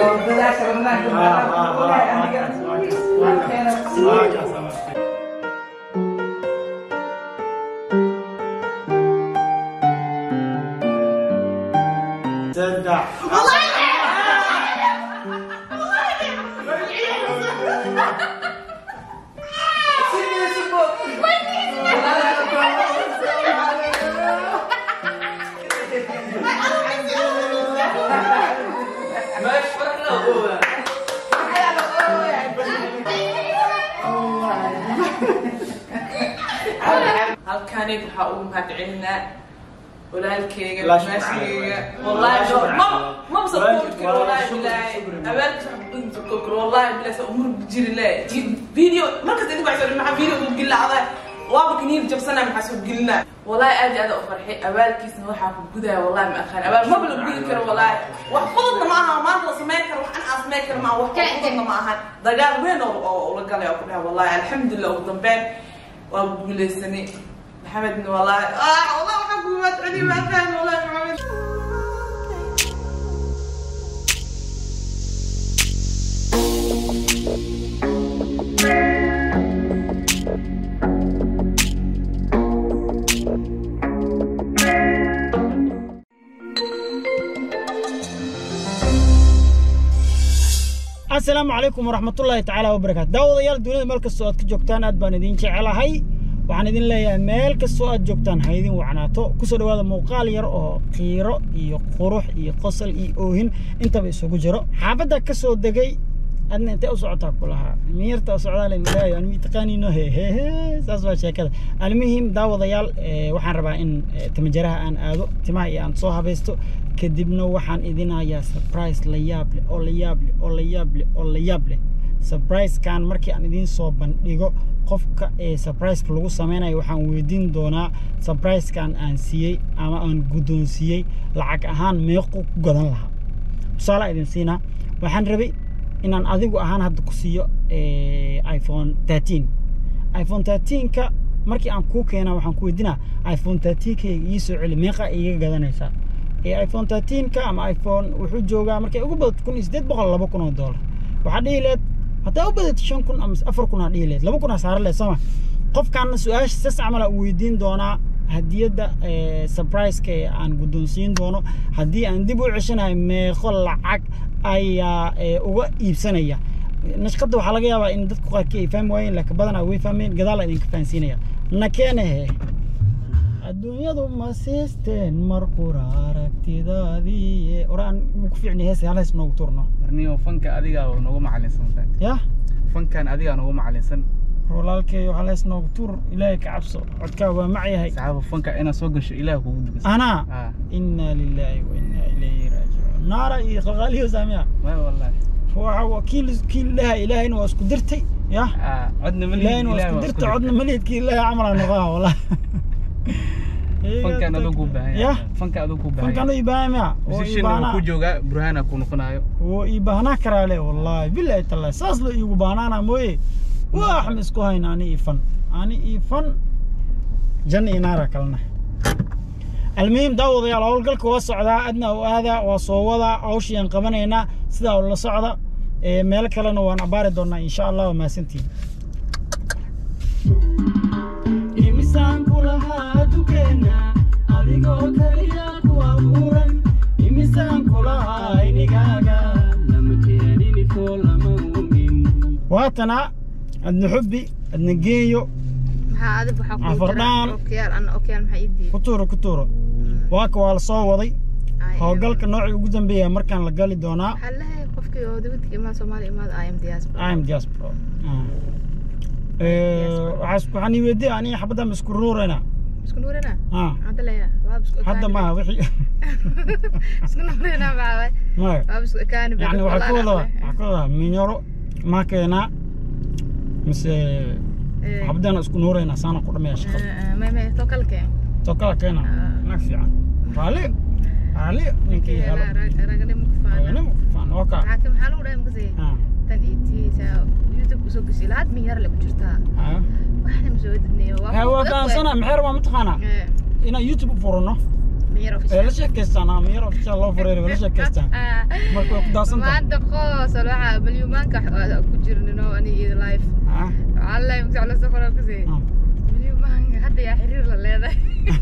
oo dadaasha ramadaanka maadaama ogahay aniga halkeena halkaani waxaa ugu mahadcelinaa walaalkeyga Walaasha maashigeyga macaan. wallahi Walaasha ma macaan. ma Walaasha- support karo wallahi walaasha bilaay shukri, shukri. abaalkiis wax ku support karo wallahi bilaay sa umur jiri le video markas idin baa soo maxaa video ku gilacday waaba kaniin jabsana maxaa soo gelina wallahi aad iyo aad u farxay abaalkiisna waxaa ku gudaya wallahi ma aqaan abaal maba la gudi karo wallahi wax fududna ma aha maanta la samayn karo wax an aan samayn karo ma aha wax fududna ma ahan dagaal weyn oo oo la galay oo ku dhahay wallahi alxamdulillah ugu dambeyn waa guuleysanay محمد والله اه والله وحب ما تعدي ما كان والله محمد asalaamu calaykum waraxmatullaahi tacaala wabarakaatu daawadayaal dunida meel kastoo aad ka joogtaan aad baan idin jecelahay waxaan idin leeyahay meel kastoo aad joogtaan ha idin wacnaato kusoo dhawaada muuqaal yar oo qiiro iyo qurux iyo qosol iyo oohin intaba isugu jiro xaafadda ka soo degay adna intee u socotaa ku lahaa miyarta socdaale milaayo anmi taqaaniino he he he saas waa sheekada almuhim daawadayaal eh, waxaan rabaa in eh, timajaraha aan aado timaha iyo aan soo habaysto kadibna waxaan idin hayaa surprise la yaab leh oo la yaab leh oo la yaab leh oo la yaab leh surprise-kan markii aan idiin soo bandhigo qofka ee surprise-ka lagu sameynayo waxaan weydiin doonaa surprise-kan aan siiyey ama aan guddoonsiiyey lacag ahaan meequ ku gadan lahaa tusaale idin siinaa waxaan rabay inaan adigu ahaan hadda ku siiyo eh, iphone 13 iphone 13ka markii aan kuu keenaa waxaan ku weydiinaa iphone 13kayga ii soo celi meeqa iiga gadanaysaa ee iphone 13ka ama iphone wuxuu joogaa markay ugu badato kun iyo siddeed boqol laba kun oo doolar waxaa dhihi leed haddaa u badato shan kun ama afar kun aa dhihi leed laba kun aa saara leed sooma qofkaana su-aasha sas camala u weydiin doonaa hadiyadda eh, surprise-ka ee aan guddoonsiin doono haddii aan dib u ceshanahay meeqo lacag ayaa eh, uga iibsanaya nashqadda waxaa laga yaabaa in dadku qaarkii ay fahmi waayeen laakiin badanaa way fahmeen gadaal idinka fahansiinaya nakeenehe adduunyadu ma siisteen mar qura aragtidaadii oraan ku fiicni hees hal hees noogu turno warniyo fanka adigaa noogu macalinsan yah fankan adigaa noogu macalinsan walaalkeeyo hal hees noogu tur ilaahay ka cabso codkaa waa macyahay saxaaba fanka inaad soo gasho ilaah kugu dugas anaa ah inaa lilaahi wa inaa ilayhi raajicuun naara iyo qalqaaliyo saamiya ma wallahi waxa waa kiil kiil ilaha ilaahayna waa isku dirtay yah ah codna ma ilaahayna waa isku dirtay codna maliidkii ilaahay camalaa noqoha wallah fankan adoo kuu baahan yah fanka adoo kuu baahan fankan u ibaahaya oo musician uu ibaanaa ku joogaa burhana ku noqonayo wuu ii baahnaa karaa le wallaahi bilahi tallahi saas la iigu baahnaana mooye wax ma isku hayn ani ii fan ani ii fan jan iyo naara kalena almuhim daawadayaal howlgalka waa socdaa adna u aadaa waa soo wadaa hawshii aan qabanaynaa sidaa ula socda ee meel kalena waan abaari doonaa insha allah waa mahadsantihin imisaan ku lahaa dukeena adigoo kaliya ku abuuran imisaan ku lahaa inigaaga lama keeninifo lama umin waatana adna xubbi adna geeyo maxaa adig waxaa ku Afardhaan. jira okiyaal ana okiyaal maxaa ii diiday ku tuuro ku tuuro waaka waa la soo waday Ay, howlgalka noocii ugu dambeeya markaan la gali doonaa waxaa leeyahay qofkii oo dibadka imaada soomaaliya imaada i am diaspora im diaspro waxaan ii weydiya aniga xabaddan ma isku ruurayna isku nuurina Ah, hadda leeyahay waaba isku hadda ekaani maaha wixii isku nuurina maxaa waay maya waaba isku ekaani bad yani waxaa ku wallahi wada waxaa ku wada minyaro maa keenaa mise Eh, xabadana isku nuurayna saana ku dhameeya eh, shaqada eh, may may too kale keen soo kala keena Ah. nag fiican raali raali ninkii helo raganimo ku faana raganimo faan oka maxaa ka- maxaa lagu dhahay makasii tan etiisa youtube kusoo gesi lahaad min yar le ku jirtaa waxna ma soo wadidnayo waa fahansana maxay rabaa mataqaanaa inaan youtube u furano amiyar ee la sheekaystaan amiyar ofishaal loo fureer la sheekaystaan marka way ku daadsantahay maanta qoosal waxaa malyumaanka ku jirnino aniga iyo life Ah, waxaa la magsac la safara kusee ah. malyumaanka hadda yaa xiriir la leedahay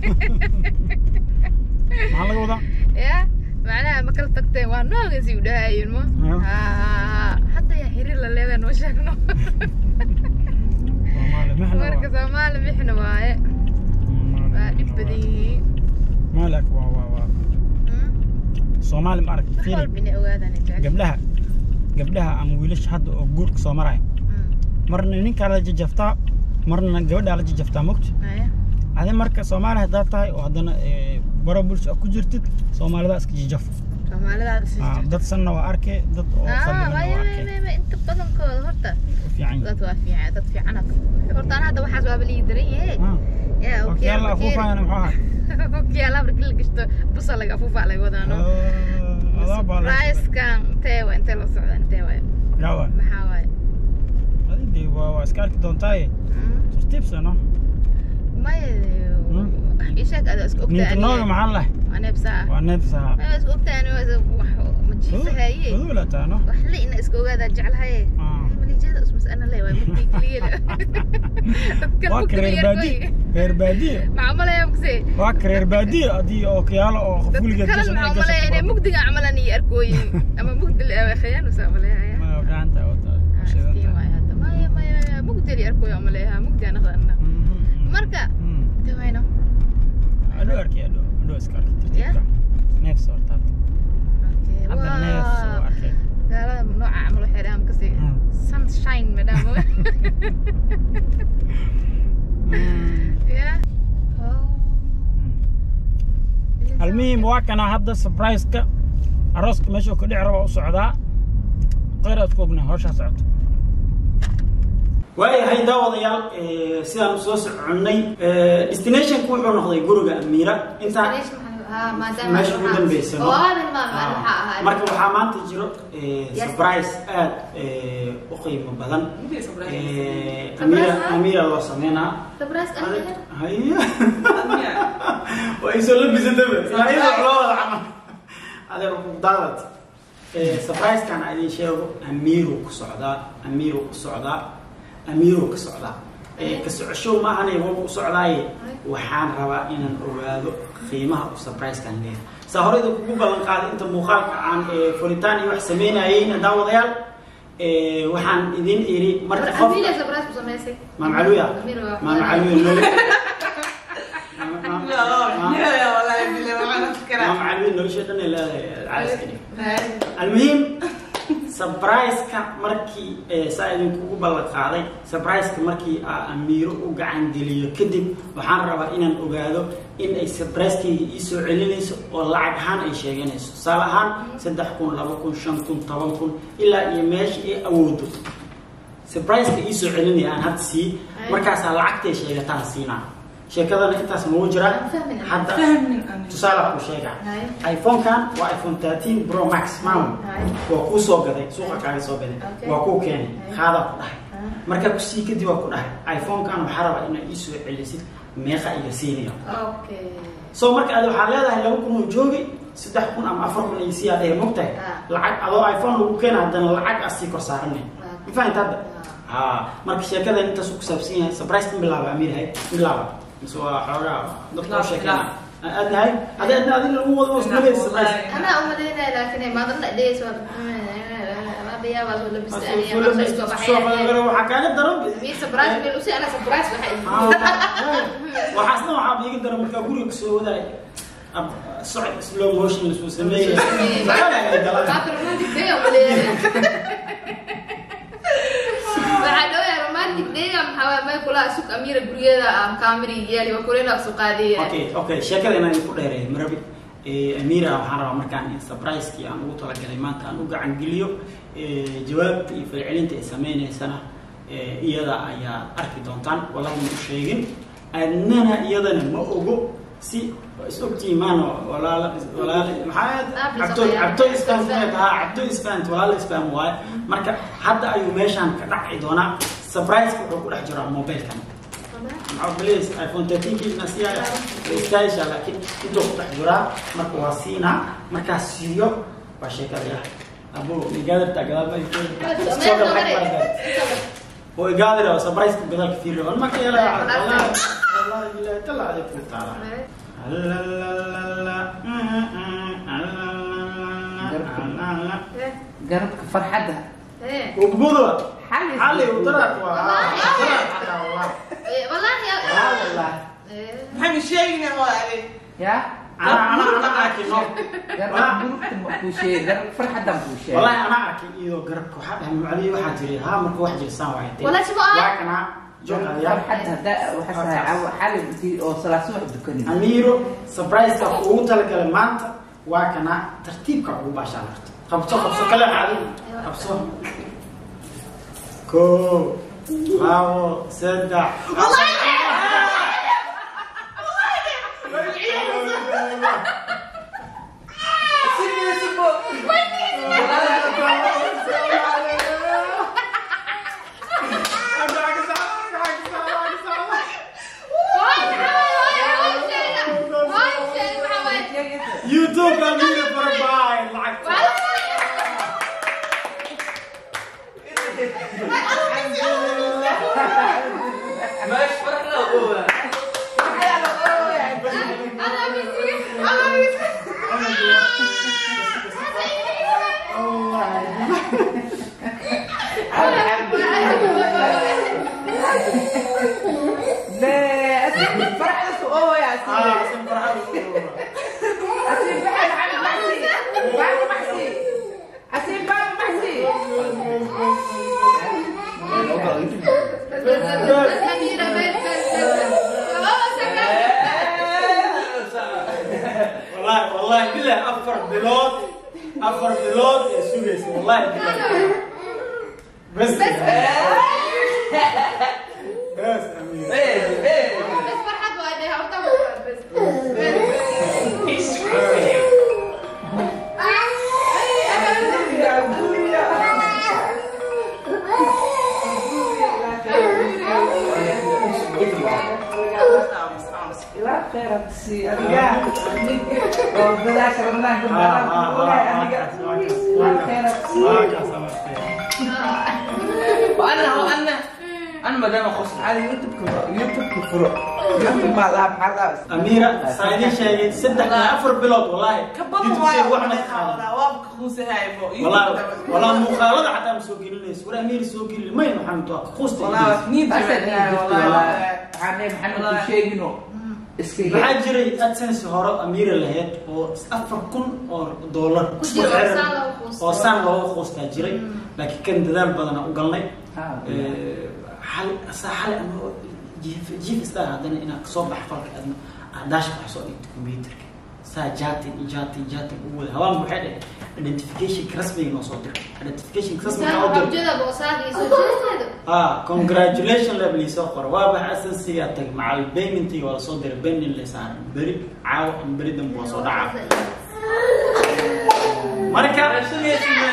maxaa laga wadaa ya macnaha ma kala tagteen waa noogasi u dhahayin mo Ah. Ah, hadda yaa xiriir la leedahay noo sheegno Soomaali maxna marka waa soomaali bixna waaye waa dhib badan yihiin maalak waa waa waa Hmm? soomaali ma aragti wax fiiri walba inay ogaadaan ay jecel gabdhaha gabdhaha ama wiilasha hadda oo guurka soo maraya Hmm. marna ninkaa la jajaftaa marna gabadhaa la jajaftaa mogta Aya. adi marka soomaali haddaad tahay oo haddana eh, baro bulsho ku jirtid soomaalida iska jajaf soomaalidaada sii Ah, jirto dad sanna waa arkay dad oo Ah, fadhigana maya, waa maya, arkay maya, maya, inta badankooda horta u fiican yihiin. dad waa fiican dad fiican horta ana hadda waxaas waaba lii daran yahe Ah, ya wakiyaal afuufayana muxuu ahaa okiyaala markii la gashto busa laga afuufaa laga wadaano Ah, adaa baa la ricekan intee waa intee la socda intee waaye yawa maxaa waaye adi dee waa waa iska arki doontaaye Mm. tartiibsano maya Hmm? ishaag ada isku ogtaa ninka nooga maxaa leh aneebsaa waa neefsaha maya isku ogtaa ani waa is- wax ma jiifahaye badula taano wax le ina iska ogaadaa jeclahaye Ah. malijeeda usmas ana le waay mugdi keliya dadkan waa ka mugdiga reer yar baadiye gooy reer baadiye maxaa malaya mugse waa ka reer baadiye haddii oo kiyaalo oo qof dadka weligeed kale gashan ay maxaa malaya inay gashato mugdiga camalan iyo arkooyin ama mugdi khayaan usaa malaya ma fiicanta wata Iftiin waaye hadda. maya maya maya mugdi li arkooyo amaleeha mugdi aan aqaana marka de wayno adho arkay adho adho iska arkay Yeah? tartiibka neefs hortaad Okay, hadda neefs oo waa arkay gaalada nooca camal waxay dhahaan kasi Hmm. sunshine madam yeah oh almuhim waa kana hadda surprise-ka arooska meesha uu ka dhici raba u socdaa qeyr aad ku ognaa hawshaa socoto waayahay daawadayaal eh, sidaan soo soconnay eh, destinationku wuxuu noqday guriga amiira intaa meesha ugu dambeysa no? Ah, marka waxaa maanta jiro eh, Yes. surprise aad eh, u qiimo badan Mugdiga surprise. Eh, Surprise, amiira ah? amiira loo sameynaa Surprise, amiira? haya Amiira. waa isoo labisataba ilaa wax loo wada camal adeer daadad surprise-kan aan idin sheego amiiru ku socdaa amiiru ku socdaa amiiru ka socdaa Eh, ka socoshow ma ahane wabu u socdaaye waxaan rabaa inaan ogaado qiimaha uu surprise-kan leeyahay saa horeyda kugu ballan qaaday inta muuqaalka aan eh, furitaan iyo wax sameynayeyna daawadayaal eh, waxaan idin iri marka qof maam caluya maam caluya Ya, wallahi billahi, waxaan fikiraa. maam caluya nolosha dhan ay leedahay caaska dhig Hay. almuhiim surprise-ka markii eh, saa idinkugu ballan qaaday surprise-ka markii aa amiiro u gacan geliyo kadib waxaan rabaa inaan ogaado in ay surprise-kayga ii soo celinayso oo lacag ahaan ay sheeganayso tusaale ahaan saddex kun laba kun shan kun toban kun ilaa iyo meesha ay awoodo surprise-ka ii soo celinaya aan hadda sii markaasaa lacagtay sheegataan siinaa sheekadana intaas mau jiraa Fahmin. hadda Fahmin aniga. tusaale ku sheega Hay. iphone-kan waa iphone 13 pro max maam Hay. waa kuu soo gaday suuqa kaaga soo gaday Okay. waa kuu keenay Hay. qaadaa ku dhahay markaa kusii kadib waa ku dhahay iphone-kan waxaa rabaa inaad ii soo celisid meeqa iyo siinayo Okay. so marka ad waxaa leedahay laba kun oo joogi saddex kun ama afar kun iyo siyaa dheh mogtahay Ah. lacag adoo iphone lagu keena haddana lacag aa sii kor saaranay Ah. ma fahamta hadda ha marka sheekadan intaas ku saabsan yahay surprise in bilaaba amiir hay bilaaba mise waa xoogaa dadka u Bilaab, sheekana bilaab. aad nahay adi adna adin lagu wado oo ismaleed surprise Wallahi. أنا أمدينا لكن ما ضلنا ليش ما بيا بس ولا بس أنا Full ما mist, سويت soo بحياتي qadagalo, waxaa kaaga daran مي سبرايز بيلوسي أنا سبرايز بحياتي waxaasna waxaa iiga daran markaa guriga kasoo wadaay ab- socod slow motion lasoo sameeyay فاكر رومانتيك داي ولا waxaa dhawaya romantic dayga maxaa may kula sug amiira guriyada am kaamiri yeeli wa kulena suqaadiya okay okay sheekada inaan ku dheereeyo marabi Eh, amira waxaan rabaa markaan in surprise-kii aan ugu talagalay maanta aan u gacan geliyo Eh, jawaabta iyo falcelinta ay sameynaysana eh, iyada ayaa arki doontaan wallahi ma u sheegin adnana iyadana ma ogo si is ogtihiin maano walaala walaala maxaa Ah, cabto bisaqiya. cabto isfaham haa cabto isfaham walaala isfaham waaye marka hadda ayuu meeshaan ka dhaci doonaa surprise-ka wuxuu ku dhex jiraa mobilkan maxaa beliis iphone 13 kiisna siyaa istaayisha laakiin intuu ku dhex jiraa marka waa siinaa markaas siiyo waa sheekadii ah abu igaadarta gadaal ma oo igaadira oo surprise gadaalka fiiriyo wal marka yala wallahi wallahi ilaahi tala aday ku taala garabka farxadda وبقولوا حالي حالي وطلعت maxay sheegina waa يا انا انا انا اكل garabka burugta ma kuu sheegay garabka farxaddan kuu sheegay والله انا اكل ايدو قربك واحد هم علي واحد جري ها مركو واحد جري سان واحد والله شو بقى؟ لكن جوك farxadda haddaa waxaa sahay xali intii oo salaaso wax dukanin اميرو سبرايز كا ugu talagalay maanta waa kana tartiibka ugu baashaan karto qabso qabso kala caadi qabso ko labo saddex يوتيوب اميرو فرباي lacagta ماشي فرحنا هو farxadda oo yaa اه سمعت أسيب بحال عن محسي بعد محسي أسيب بعد محسي والله والله بالله افر بلود افر بلود يا سويس والله بالله بس بس امين لا خير أكسي أنا وبلاش رمضان كنت لا خير أكسي وأنا وأنا أنا ما دام أخص على يوتيوب كفر يوتيوب كفر يوتيوب ما لعب حلقة أميرة سايدين شيء صدق أفر بلود والله kabada يوتيوب waayo شيء واحد يخالف waaba ka quusahaybo والله والله مخالطة حتى مسوق لي سورة أمير سوق لي ما ينحن تو خوست والله niid بس والله waxaan maxamed ku sheegino iska maxaa jiray adsense hore amiira lahayd oo afar kun oo dollar Ku jiro, oo saan loogu quusto. oo saan loogu quustaa jiray laakiin kan dadaal badana u galnay Ah, xal saa xal ama jiif jiif istaa haddana inaad kasoo bax falka adna daashka wax soo dhigto computerka saa jaatin iyo jaatin jaatin ugu wada hawaan waxay dhahay identificationka rasmiga noo soo diray identificationka rasmiga noo diray ah congratulation level soo qor waa bax asansiga tag macal paymentii waa soo diray pending la saaran beri caawa ama beri dambe waa soo dhaca marka beri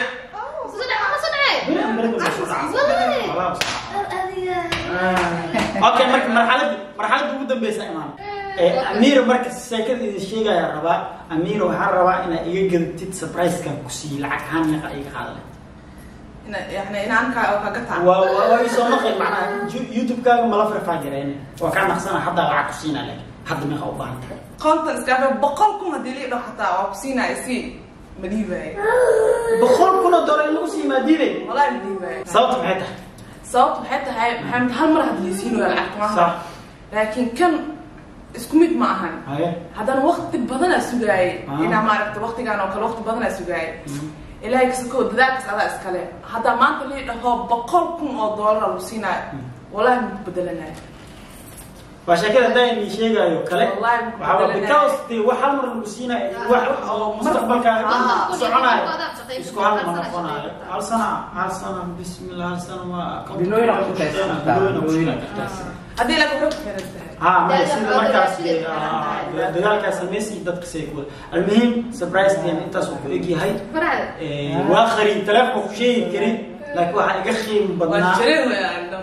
ama beri dambe waa soo dhaca Walaa soo dhaca. okay marka marxaladii marxaladii ugu dambeysa imaan amiira marka sheekada idin sheegaya rabaa amiira waxaan rabaa inaad iga gadatid surprise-kan ku siiyi lacag ahaan meeqa iga qaadale yani inaan ka oo kaga taa waa waa waa isoo maqay macnaha Ju- youtube-kaaga mala farfaa jireen waa kaa naqsana haddaa lacag ku siina laakiin hadda meeqa u baahan tahay konton iskaafe boqol kun haddii lii dhaho xataa waa ku siinaya si ma dhiibaayo boqol kun oo dollar in lagu sii maadiinay wallahi ma dhiibaayo sababta maxay tahay sababtu waxay tahay maxamed hal mar hadii laysiinaya lacagta Sax. maaha laakiin kan isku mid ma ahan haye haddana waqti badanaa sugaayay Ah. inaa maaragta waqtigaan oo kale waqti badanaa sugaayay ilaahay kasakoo dadaalkaas adaa iskale haddaa maanta lii dhaho boqol kun oo doolar lagu siinaayo wallahi ma bedelanayo waa sheekada haddaa inii sheegaayo kale Wallahi ma waxaa waa bedelanayo. because dee wax hal mar lagu siinayo wax oo mustaqbalkaaga dhan Ah. soconayo isku hal ma noqonayo hal sana hal sana bismillah hal sana waa Bilooyin aad ku shaqaysan kartaa, Bilooyin aad ku bilooyin. shaqaysan kartaa. haddii laka waxay ku xiran tahay ها ما يصير مركز دغالك سميسي دتك سيكول المهم سبرايز كان انت سوق ايجي هاي واخري تلفق شيء كريم لكن واحد يقخي من waa بدنا jirin weeyaan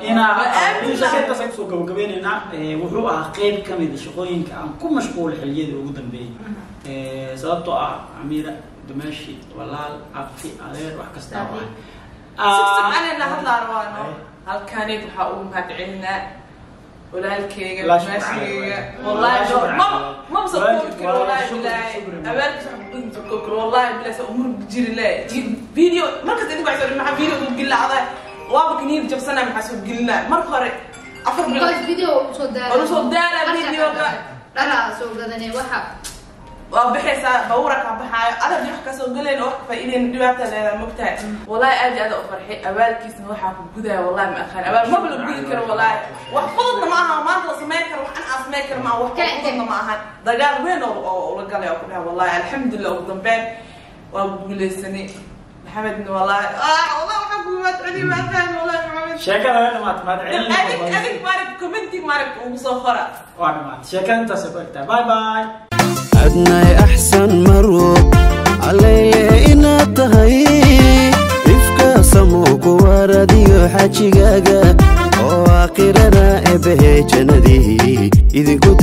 inaa Aamin shaqeyntaas aan kusoo gabagabeynaynaa ee, wuxuu ahaa qeyb ka mid a shaqooyinka aan ku mashquulay xilliyadii ugu dambeeyey Ee, sababtoo ah amiira dumaashi walaal abti adeer wax kasta oo ah sigsigcanayna hadlaa rabaano halkaanid waxaa ugu mahadcelinaa walaalkeyga Laa shukr maashigeyga caleyh. wallahi Laa shukr maba caleyh. maba soo Walaal- koobi karo wallahi shukr- bilaahi shukr. abaalkiis wax ku inta koobi karo wallahi bilaahi sa umur jiri le video markas idinku waxay soo maxaa video ugu gilacda waaba kaniir jabsanaa maxaa soo gelinaa marka hore afar bilood because video uu soo daala Uu soo daala videoga. dhalaa soo gadanay waxa waa bixaysaa bawura kaa baxaayo adag wax kasoo gelayn oo wax ka faa'iidayn dhibaata leedaa mogtahay wallahi aad iyo aad u farxay abaalkiisna waxaa ku gudaya wallahi ma aqaan abaal maba la gudi karo wallahi wax fududna ma aha maanta la samayn karo wax an aan samayn karo ma aha wax fududna ma ahan dagaal weyn oo oo ula galay oo ku dhahay wallahi alxamdulilah ugu dambeyn waa guuleysanay maxamedna wallahi ah wallahi waxaa kugu mahadceliy ma aqaan wallahi maxamed sheekada waa dhamaatay mahadcelin adig adig maarig commenti maarig ugu soo qora waa dhamaatay sheekada intaasay ku egtahay bye bye adnay axsan marwo calayle inaad tahay ifka samo ku waradiyo xajigaaga oo aakhirana ebehe jannadii idinku